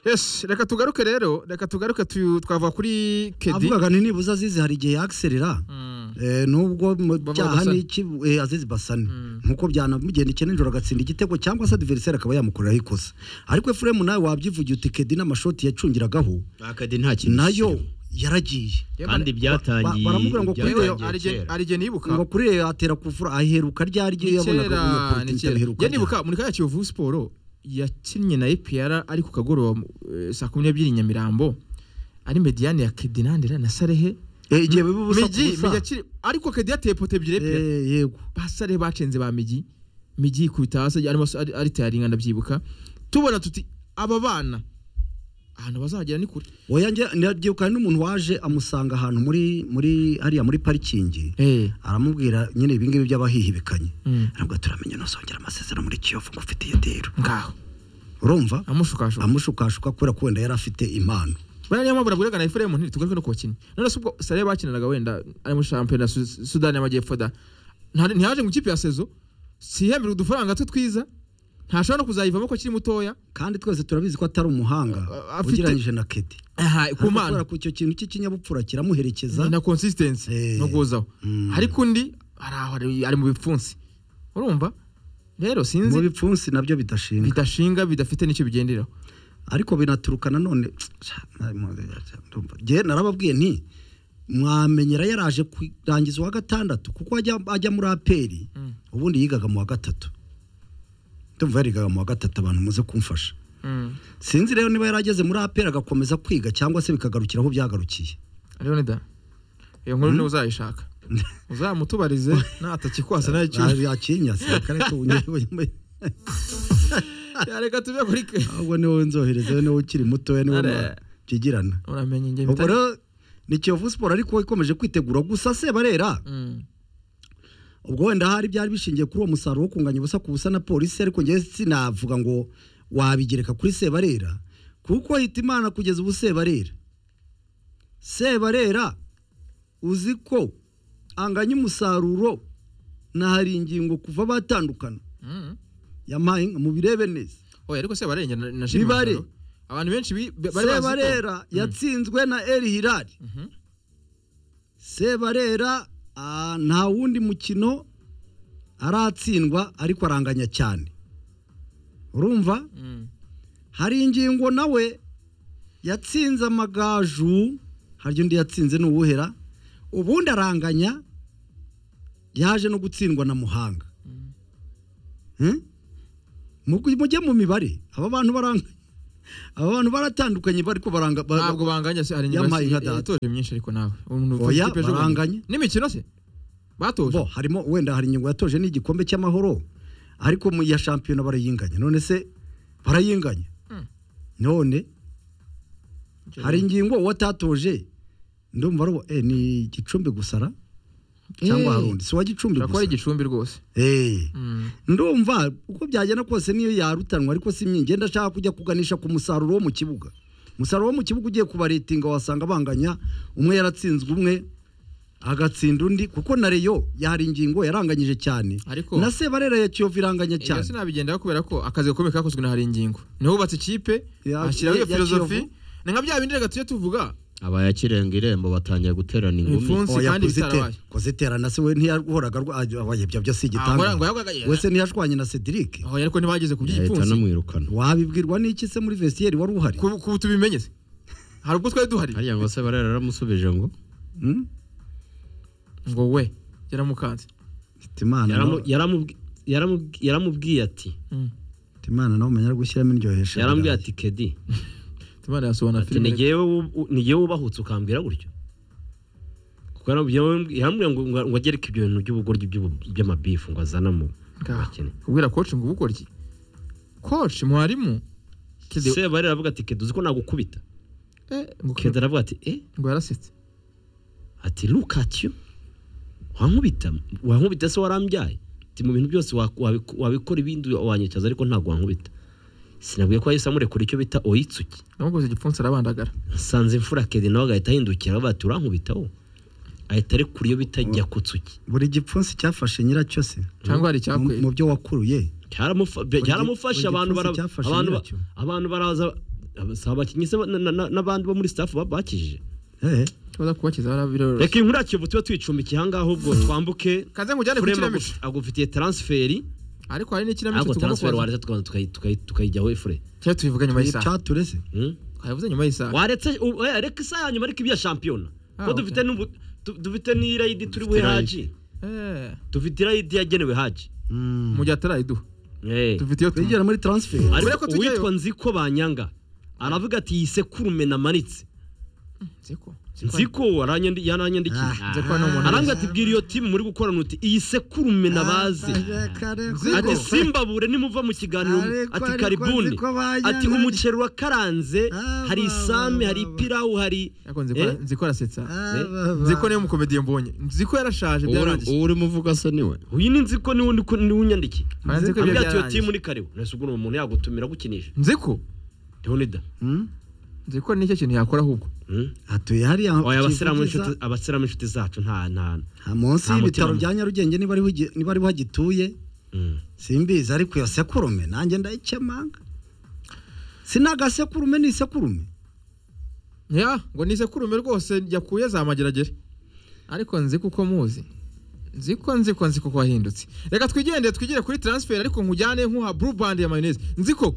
yes reka tugaruke rero reka tugaruke tu- twavuga kuri kedi avugaga ni nibuze azizi hari igihe yakiserera Eh, nubwo mu Baba cyaha Basani. ni iki eh, azizi basani nkuko byanamugenda ikene nijoro agatsinda igitego cyangwa se adversaire akaba yamukoreraho ikosa ariko efuremu nawe wabyivugiye uti kedi n'amashoti yacungiragaho akadi nta kintu nayo yaragiye kandi byatangiye ba- baramubwira ngo kuri yewe byatangiye kera. arige nibuka ngo kuri ye atera kufura aheruka ryari ryo Ni yabonaga kera ni umunyapolitiki kera abiheruka njye ryari. nibuka muri kariya kiyovu siporo yakinnye na epr ari ku kagoroba eh, saa kumi n'ebyiri Nyamirambo ari mediyane ya kedinandira na sarehe Eh, igihe biba ubusa ku migi busa. migi akiri ariko kedi yateye poto ebyiri epr Eh, yego basare bacenze ba migi migi ikubita hasi arimo ari- ari tayaringa ndabyibuka tubona tuti aba bana ahantu bazagera ni kure oya njye ndabyibuka hari n'umuntu waje amusanga ahantu muri muri hariya muri parikingi Eh, aramubwira nyine ibi ngibi by'abahihibikanye Mm. ntabwo turamenya ntuzongera amasezerano muri kiyovu ngo ufite iyotero ngaho urumva amushukashuka amushukashuka kubera ko wenda yari afite impano buriya niyo mpamvu nabwiraga na efuremu ntiri tugaruke no ku bakinnyi none se ubwo sare bakinanaga wenda ari muri shampiyona ya Su- sudani y'amajyepfo da Nta- ntiyaje mu ikipe ya sezo sihembera udufaranga twe twiza ntashobora no kuzayivamo ko akiri mutoya kandi twese turabizi ko atari umuhanga A- afite- ugereranyije na kedi aha ku Ariko mana kubera ko icyo kintu cy'ikinyabupfura kiramuherekeza na consistency Eh. no guhozaho Mm. ariko undi ari aho ari- ari mu bipfunsi urumva rero mu sinzi bipfunsi nabyo bidashinga bidashinga bidafite nicyo bigenderaho ariko binaturuka nanone ngewe narababwiye nti mwamenyera yaraje kurangiza uwa gatandatu kuko ajya ajya muri aperi ubundi yigaga mu wa gatatu ndumva yarigaga mu wa gatatu abantu muze kumfasha Mm. sinzi rero niba yarageze muri aperi agakomeza kwiga cyangwa se bikagarukira aho byagarukiye leonida iyo nkuru niwe uzayishaka uzamutubarize natakikwasa nayo icyuho yakinyase kareka Ya, reka tujye kuri ke ahubwo niwe nzohereza niwe ukiri mutoya niwe Are. byigirana uramenye njye ubwo mpita- rero ni kiyovu siporo ariko ikomeje kwitegura gusa se barera Mm. ubwo wenda hari byari bishingiye kuri uwo musaruro wo kunganya ubusa ku busa na polisi ariko ngewe sinavuga ngo wabigereka kuri sebarera kuko hita imana kugeza ubu sebarera sebarera uzi ko anganya umusaruro na hari ingingo kuva batandukana Mm. yampaye inka mubirebe neza oya ariko se barengera na na Jimmy Bibare. Masoro. abantu benshi bi- ba- bari bazi ko- sebarera yatsinzwe na eri hirari Mhm. sebarera ah, nta wundi mukino aratsindwa ariko aranganya cyane urumva Mm. hari ingingo nawe yatsinze amagaju hari undi yatsinze n'uwuhera ubundi aranganya yaje no gutsindwa na muhanga Hmm? Mugu- mujye mu mibare aba bantu baranganya aba bantu baratandukanye bariko baranga ba- ba- ntabwo banganya se hari ingingo Yampaye inka eh, data. yatoje myinshi ariko nawe umuntu ufite Oya, ikipe ejo bundi. baranganya. n'imikino se batoje bo harimo wenda hari ingingo yatoje n'igikombe cy'amahoro ariko mu ya shampiyona barayinganya none se barayinganya Mm. none Icyo hari rero. ingingo watatoje ndumva ari uwo- eh, ni gicumbi gusara cyangwa Eh, harundi si uwa gicumbi ushobora kuba ari gusa igicumbi rwose Eh, Mm. ndumva uko byagenda kose niyo yarutanwa ariko si mye ngenda ashaka kujya kuganisha ku musaruro wo mu kibuga umusaruro wo mu kibuga ugiye kubaretinga wasanga banganya umwe yaratsinzwe umwe agatsinda undi kuko na reyo yari ingingo yaranganyije cyane Ariko- na sebarera ya kiyovu iranganya Iyo cyane sinabigendaho kubera ko akazi gakomeye kakozwe na hari ingingo niho hubatse ikipe Ya- ashyiraho iyo ya- ya filozofi Kiyovu. ni nka bya bindi reka tujye tuvuga abayakirenga irembo batangiye guterana ingumi Imfunzi. munsi kandi kuzitera- bitarabaye. kuzitera na se we ntiyahoraga arwaye ibyo byose Ah, ngo igitanga yahoraga- we se ntiyashwanye na cedric aho ariko ntibageze ku ahita by'igipfunsi anamwirukana wabibwirwa n'iki se muri vesiyeri wari uhari ku ku- tubimenye se hari ubwo twari duhari hariya ngo se barera yaramusubije ngo Hmm? ngo we yaramukanze Hitimana Yaramu- nawe- yaramubwi- yaramubwi- yaramubwiye ati Hitimana nawe umenya ari gushyiramo indyohesha yarambwiye birayi. ati kedi Timana yasobanura ati filime nigewe wu- nigewe wubahutse ukambwira gutyo kuko yaramubwiye yaramubwiye ngo ngo- ngo agereke ibyo bintu by'ubugoryi by'ubu- by'amabifu ngo azane mu ngaha bakene kubwira koci ngo uba ukora iki koci mwarimu Kedi- se bari aravuga ati kedi uzi ko nagukubita eh, ngo- kedi aravuga ati eh ngo yarasetse ati lukatyo wankubita wankubita se warambyaye ati mu bintu byose wa- wabiku- wabikora ibindi wanyicaza ariko ntabwo wankubita sinabwiye ko yahise amurekura icyo bita oyitsuki namukoze igipfunsi arabandagara asanze imfura kedi nawe agahita ahindukira avuga ati urankubitaho ahita arekura iyo bita nyakutsuki buri gipfunsi cyafashe nyiracyo se cyangwa hari mu icyakwe mu byo wakuruye Cyaramufa- gi- cyaramufashe buri abantu barafashe gipfunsi cyafashe abantu bara- abantu ba- nyiracyo. abantu baraza si abakinnyi se ba- na- na- n'abandi bo muri staff ba- bakijije Eh, tubaza kubakiza barabirorose reka inkuru ya Kiyovu tube tuyicumbikiye ahangaha ahubwo twambuke kaze nkujyane ku Furema kinamico agu- agufitiye transferi ariko hari n'ikinamico ariko tugomba transferi kubaza waretse tukaza tukayi- tukayi- tukayijyaho efure cyangwa tubivuga nyuma y'isaha icaturese Hmm? twabivuze nyuma y'isaha waretse u- eh, reka isaha ya nyuma ariko ibya shampiyona Ah, ko okay. dufite n'ubu- tu- dufite n'irayidi turi buhe Dufite irayidi. haji Eh, dufite irayidi yagenewe haji mu gihe atarayiduha Eh. dufite iyo tumu begera muri transfer Mbere ariko ko tujyayo. uwitwa nziko banyanga aravuga ati iyi sekurume namanitse nziko nziko nziko aranyandi- yaranyandikiye Ah. nziko hano umuntu aranga ati bwira iyo timu muri gukorana uti iyi sekurume nabazi ati Ariko- simbabure nimuva mu kiganiro Ariko- ati ariko karibuni nziko banyanga- ati umuceri urakaranze Ah, hari ba, ba, isame ba, hari ba. ipirawu hari Ariko nziko- Eh? nziko arasetsa nziko niyo mukomediye mbonye nziko yarashaje uwo byarangiye uwo urimo uvuga se niwe uyu ni nziko niwe ndi ku- niwe unyandikiye Kandi nziko ibyo ambwira ati iyo byarangiye timu ni karibu nese ubwo umuntu yagutumira gukinisha nziko leonida nziko nicyo kintu yakora ahubwo atuye hariya oya abasiramu kivugiza- b'inshuti- abasiramu b'inshuti zacu nta nta nta munsi nta y'ibitaro mutima. bya Nyarugenge niba ariho igi- niba ariho agituye Mm. simbizi ariko iyo sekurume nanjye ndayikemanga sinagasekuru ni isekurume ya ngo nize kurume rwose yakuye za mageragere ariko nziko uko muzi nziko nziko nziko ko wahindutse reka twigendere twigire kuri transfer ariko nkujyane nk'uha blue band ya mayonnaise nziko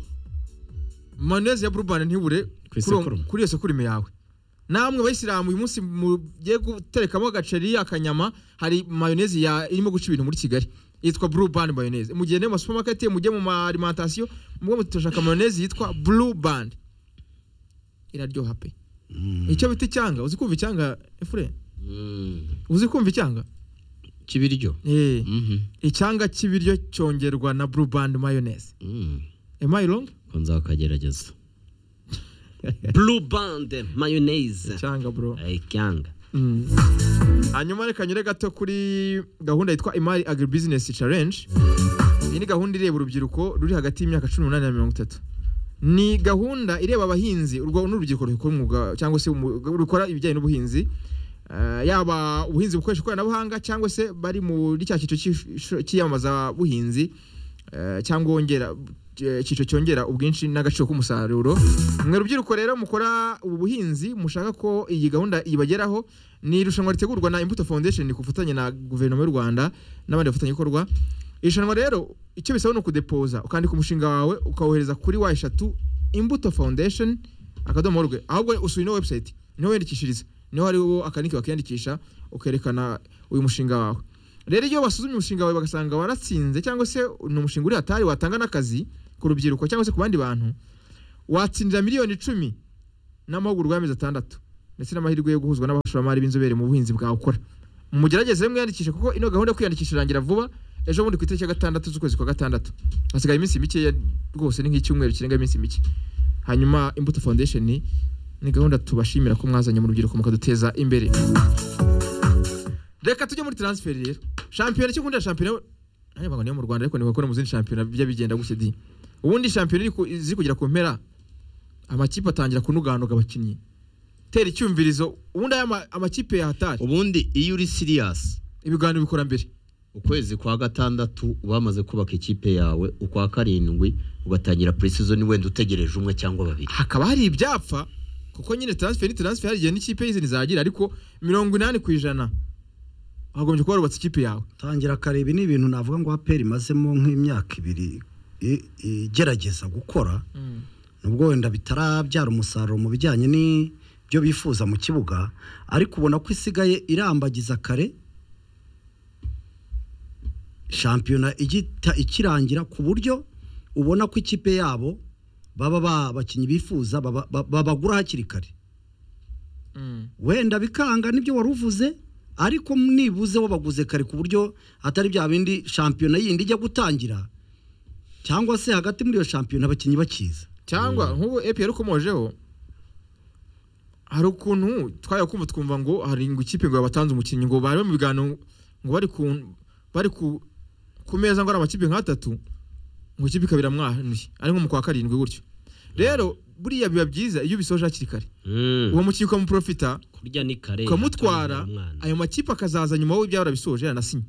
mayonnaise ya blue band ntibure kuri uwo- isekurume. kuri iyo sekurume yawe namwe bayisilamu uyu munsi mugiye guterekamo agaceri akanyama hari mayonnaise ya irimo guca ibintu muri kigali yitwa blue band mayonnaise mugende mu supermarket mujye mu ma alimentation mubwo mutoshaka mayonnaise yitwa blue band iraryoha pe icyo bita icyanga uzi kumva icyanga efure uzi kumva icyanga kibiryo Eh, Mhm. icyanga cy'ibiryo cyongerwa na blue band mayonnaise Mm. am i wrong ko nzakagerageza blue band mayonnaise icyanga bro icyanga Mm. hanyuma reka nyure gato kuri gahunda yitwa imari agribusiness challenge iyi ni gahunda ireba urubyiruko ruri hagati y'imyaka cumi n'umunani na mirongo itatu ni gahunda ireba abahinzi urwo ni urubyiruko rukora umwuga cyangwa se umu- rukora ibijyanye n'ubuhinzi Eh, yaba ubuhinzi bukoresha ikoranabuhanga cyangwa se bari muri cya cyiciro cy'isho- cy'iyamamaza buhinzi eh, cyangwa wongera eh, icyiciro cyongera ubwinshi n'agaciro k'umusaruro mwe rubyiruko rero mukora ubu buhinzi mushaka ko iyi gahunda ibageraho ni irushanwa ritegurwa na imbuto foundation ku bufatanye na guverinoma y'u rwanda n'abandi bafatanyabikorwa irushanwa rero icyo bisaba ni ukudepoza ukandika umushinga wawe ukawohereza kuri wa eshatu imbuto foundation akadomo rwe ahubwo usura ino website niho wiyandikishiriza niho hariho akaniki wakiyandikisha ukerekana uyu mushinga wawe rero iyo basuzumye umushinga wawe bagasanga waratsinze cyangwa se ni umushinga uri hatari watanga n'akazi ku rubyiruko cyangwa se ku bandi bantu watsindira miliyoni icumi n'amahugurwa y'amezi atandatu ndetse n'amahirwe yo guhuzwa n'abashoramari b'inzobere mu buhinzi bwawe ukora mugerageze mwiyandikishe kuko ino gahunda yo kwiyandikisha irangira vuba ejo bundi ku itariki ya gatandatu z'ukwezi kwa gatandatu hasigaye iminsi mike rwose ni nk'icyumweru kirenga iminsi mike hanyuma imbuto foundation ni- ni gahunda tubashimira ko mwazanye mu rubyiruko mukaduteza imbere reka tujye muri transferi rero shampiyona icyo nkundira shampiyona nanjye mbaga niyo mu rwanda ariko nibakora mu zindi shampiyona bijya bigenda gutya di ubundi shampiyona iri ku- ziri kugera ku mpera amakipe atangira kunuganuga abakinnyi tera icyumvirizo ubundi aya ma- amakipe yahatari ubundi iyo uri siriyasi ibiganiro bikora mbere ukwezi kwa gatandatu uba wamaze kubaka ikipe yawe ukwa karindwi ugatangira purisizoni wenda utegereje umwe cyangwa babiri hakaba hari ibyapfa kuko nyine transfer ni transfer hari igihe n'ikipe y'izindi zagira ariko mirongo inani ku ijana wagombye kuba warubatse ikipe yawe tangira akareba ni ibintu navuga ngo aperi imazemo nk'imyaka ibiri i- igerageza gukora nubwo wenda bitarabyara umusaruro mu bijyanye n'ibyo bifuza mu kibuga ariko ubona ko isigaye irambagiza kare shampiyona igita ikirangira ku buryo ubona ko ikipe yabo baba ba- abakinnyi bifuza baba- ba- babagura hakiri kare wenda bikanga nibyo wari uvuze ariko nibuze wabaguze kare ku buryo atari bya bindi shampiyona yindi ijya gutangira cyangwa se hagati muri iyo shampiyona abakinnyi bakiza cyangwa nk'ubu epi yarukomojeho hari ukuntu twajya kumva twumva ngo hari ngo ikipe ngo batanze umukinnyi ngo bari mu biganiro ngo bari ku bari ku ku meza ngo ari amakipe nk'atatu ngo ikipe ikabira mwanuye ari nko mu kwa karindwi gutyo rero buriya biba byiza iyo ubisoje hakiri kare uwo mukinnyi ukamuprofita kurya ni kare ukamutwara atangira umwana. ayo makipe akazaza nyuma w'ibyo yarabisoje yaranasinye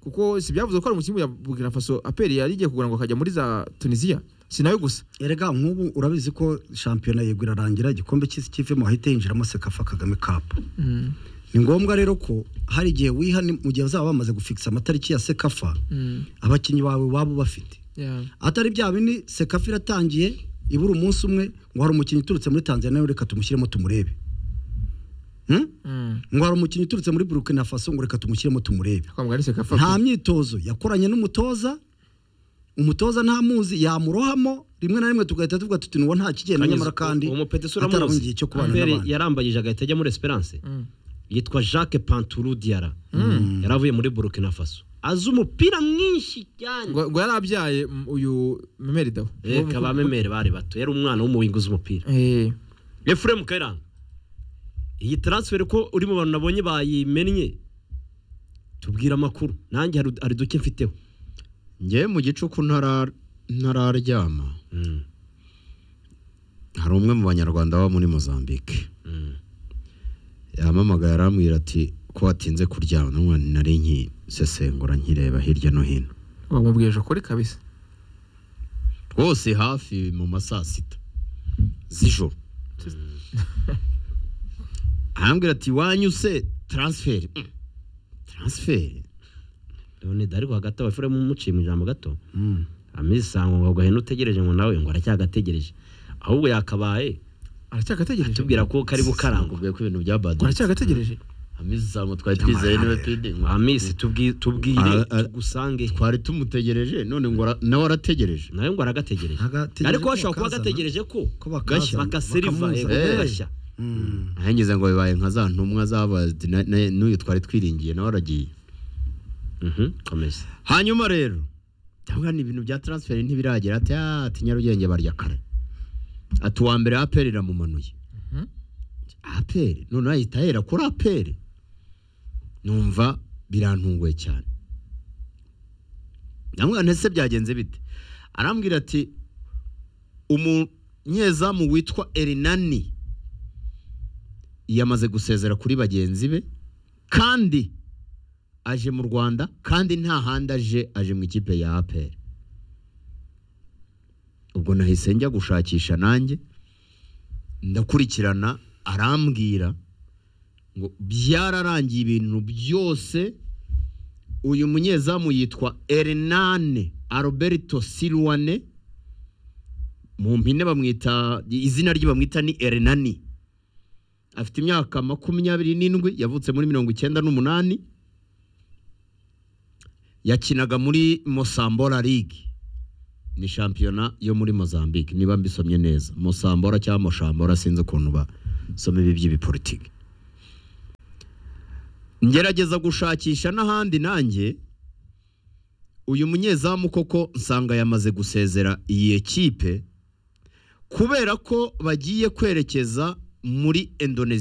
kuko si byavuze ko ari umukinnyi ya Burkina Faso aperi yari igiye kugura ngo akajya muri za Tunisia si nawe gusa erega nk'ubu urabizi ko shampiyona yego irarangira igikombe cy'isi kivemo hahita hinjiramo sekafa kagame kapu Mm, ni ngombwa rero ko hari igihe wiha ni- mu gihe bazaba bamaze gufikisa amatariki ya sekafa mm, abakinnyi bawe waba bafite yeah. atari bya bindi sekafa iratangiye ibura umunsi umwe ngo hari umukinnyi uturutse muri tanzania reka tumushyiremo tumurebe Hmm? Mm. ngo hari umukinnyi uturutse muri burukina faso ngo reka tumushyiremo tumurebe Kwa muganga ni sekafa nta pe. myitozo yakoranye n'umutoza umutoza ntamuzi yamurohamo rimwe na rimwe tugahita tuvuga tuti nuwo nta kigenda nyamara kandi uwo mupetesi atarabonye uramuzi igihe cyo kubana Mbere n'abandi yarambanyije agahita ajya muri esperance Mm. yitwa jacques panturu diara yari avuye muri burkina faso azi umupira mwinshi cyane ngo ngo yarabyaye mm, uyu memeri dawe reka ba memere bari bato yari umwana w'umuwingi uzi umupira Eh, efuremu kayiranga iyi taransiferi ko uri mu bantu nabonye bayimennye tubwire amakuru nanjye hari hari duke mfiteho ngewe mu gicuku ntara- ntararyama hari umwe mu banyarwanda baba muri mozambique yamamagaye arambwira ati ko watinze kuryama n'umwana nari nkisesengura nkireba hirya no hino bamubwije ukuri kabisa rwose hafi mu ma saa sita z'ijoro arambwira ati wanyuse taransiferi Mm. taransiferi none ariko hagati aho efuremu umuciye mu ijambo gato Mm. amisanga ngo agahene utegereje ngo nawe ngo aracyagategereje ahubwo yakabaye aracyagategereje tubwira ko kari bukarangwa nakubwiye ko ibintu bya badi aracyagategerereje amizisango twari twizeye niwe pidi amisi tubwi- tubwire Ah, ah. tugusange twari tumutegereje none ngo ara- nawe arategereje nawe ngo aragategereje Agategereje ariko ko bashobora kuba bakazana. gategereje ko Ko bakazana, bagaseriva bakamuza. yego, Eh. bagashya Mm. nahengeze ngo bibaye nka za ntumwa z'abadi na- na- n'uyu twari twiringiye nawe aragiye Mhm, komeza hanyuma rero ndavuga ni ibintu bya taransiferi ntibiragera ati "Ah, ati nyarugenge barya kare ati uwa mbere aperi iramumanuye Mhm. aperi noneho ahita ahera kuri aperi numva birantunguye cyane ndamubwira ntese byagenze bite arambwira ati umunyezamu witwa erinani yamaze gusezera kuri bagenzi be kandi aje mu rwanda kandi nta handi aje aje mu ikipe ya aperi ubwo nahise njya gushakisha nanjye ndakurikirana arambwira ngo byararangiye ibintu byose uyu munyezamu yitwa erinane aroberto silwane mu mpine bamwita izina rye bamwita ni erinani afite imyaka makumyabiri n'indwi yavutse muri mirongo icyenda n'umunani yakinaga muri Mosambora League ni shampiyona yo muri Mozambique niba mbisomye neza Mosambora cyangwa Moshambora sinzi ukuntu basoma ibi by'ibipolitiki ngerageza gushakisha n'ahandi nanjye uyu munyezamu koko nsanga yamaze gusezera iyi ekipe kubera ko bagiye kwerekeza muri Indonesia